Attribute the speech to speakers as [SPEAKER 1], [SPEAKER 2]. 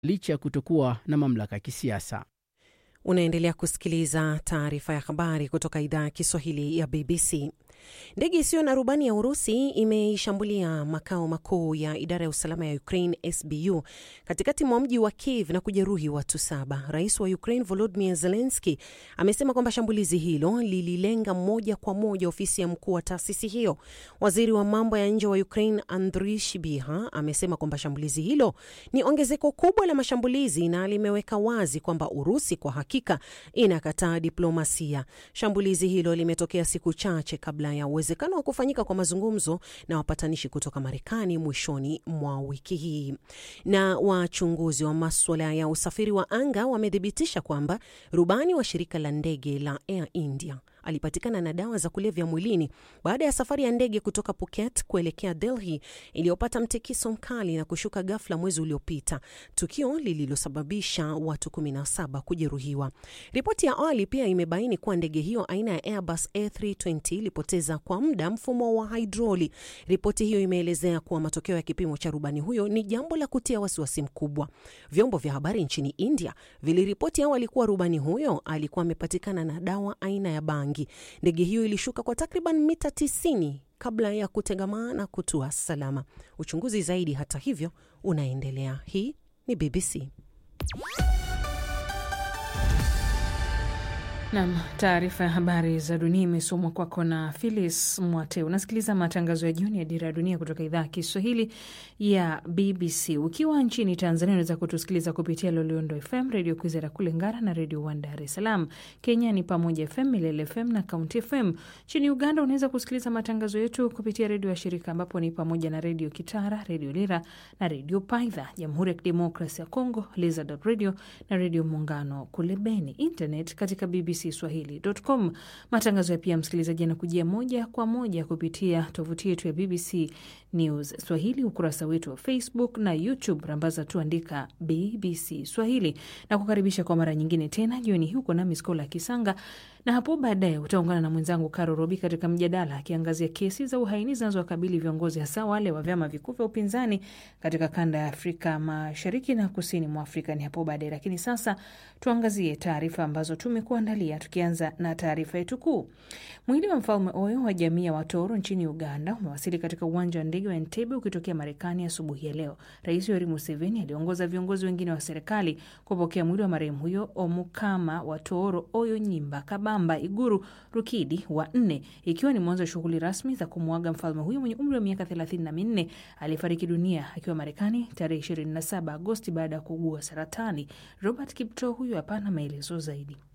[SPEAKER 1] licha ya kutokuwa na mamlaka ya kisiasa.
[SPEAKER 2] Unaendelea kusikiliza taarifa ya habari kutoka idhaa ya Kiswahili ya BBC. Ndege isiyo na rubani ya Urusi imeishambulia makao makuu ya idara ya usalama ya Ukraine SBU katikati mwa mji wa Kiev na kujeruhi watu saba. Rais wa Ukraine Volodymyr Zelensky amesema kwamba shambulizi hilo lililenga moja kwa moja ofisi ya mkuu wa taasisi hiyo. Waziri wa mambo ya nje wa Ukraine Andriy Sybiha amesema kwamba shambulizi hilo ni ongezeko kubwa la mashambulizi na limeweka wazi kwamba Urusi kwa hakika inakataa diplomasia. Shambulizi hilo limetokea siku chache kabla ya uwezekano wa kufanyika kwa mazungumzo na wapatanishi kutoka Marekani mwishoni mwa wiki hii. Na wachunguzi wa maswala ya usafiri wa anga wamethibitisha kwamba rubani wa shirika la ndege la Air India alipatikana na dawa za kulevya mwilini baada ya safari ya ndege kutoka Phuket kuelekea Delhi iliyopata mtikiso mkali na kushuka ghafla mwezi uliopita, tukio lililosababisha watu 17 kujeruhiwa. Ripoti ya awali pia imebaini kuwa ndege hiyo aina ya Airbus A320 ilipoteza kwa muda mfumo wa hidroli. Ripoti hiyo imeelezea kuwa matokeo ya kipimo cha rubani huyo ni jambo la kutia wasiwasi mkubwa. Vyombo vya habari nchini India viliripoti awali kuwa rubani huyo alikuwa amepatikana na dawa aina ya bangi. Ndege hiyo ilishuka kwa takriban mita 90 kabla ya kutegamaa na kutua salama. Uchunguzi zaidi, hata hivyo, unaendelea. Hii ni BBC.
[SPEAKER 3] Nam, taarifa ya habari za dunia imesomwa kwako na Philis Mwate. Unasikiliza matangazo ya jioni ya Dira ya Dunia kutoka idhaa ya Kiswahili ya BBC. Ukiwa nchini Tanzania unaweza kutusikiliza kupitia Loliondo FM, Redio Kwizera kule Ngara na Redio One Dar es Salaam. Kenya ni Pamoja FM, Milele FM na Kaunti FM. Nchini Uganda unaweza kusikiliza matangazo yetu kupitia redio ya shirika ambapo ni pamoja na Redio Kitara, Redio Lira na Redio Paidha. Jamhuri ya Kidemokrasi ya Kongo, Lizard Radio na Redio Muungano kule Beni. Internet katika BBC Swahili.com. Matangazo ya pia msikilizaji anakujia moja kwa moja kupitia tovuti yetu ya BBC News Swahili, ukurasa wetu wa Facebook na YouTube, rambaza tu andika BBC Swahili na kukaribisha kwa mara nyingine tena jioni hii. Uko nami Skola Kisanga na hapo baadaye utaungana na mwenzangu Karo Robi katika mjadala akiangazia kesi za uhaini zinazowakabili viongozi hasa wale wa vyama vikuu vya upinzani katika kanda ya Afrika Mashariki na kusini mwa Afrika ni hapo baadaye. Lakini sasa tuangazie taarifa ambazo tumekuandalia, tukianza na taarifa yetu kuu. Mwili wa mfalme Oyo wa jamii ya Watoro nchini Uganda umewasili katika uwanja wa ndege wa Entebbe ukitokea Marekani asubuhi ya, ya leo. Rais Yoweri Museveni aliongoza viongozi wengine wa serikali kupokea mwili wa marehemu huyo Omukama Watoro Oyo Nyimba Bamba Iguru Rukidi wa nne, ikiwa ni mwanzo wa shughuli rasmi za kumwaga mfalme huyo mwenye umri wa miaka thelathini na minne aliyefariki dunia akiwa Marekani tarehe 27 Agosti baada ya kuugua saratani. Robert Kipto huyu hapa na maelezo zaidi.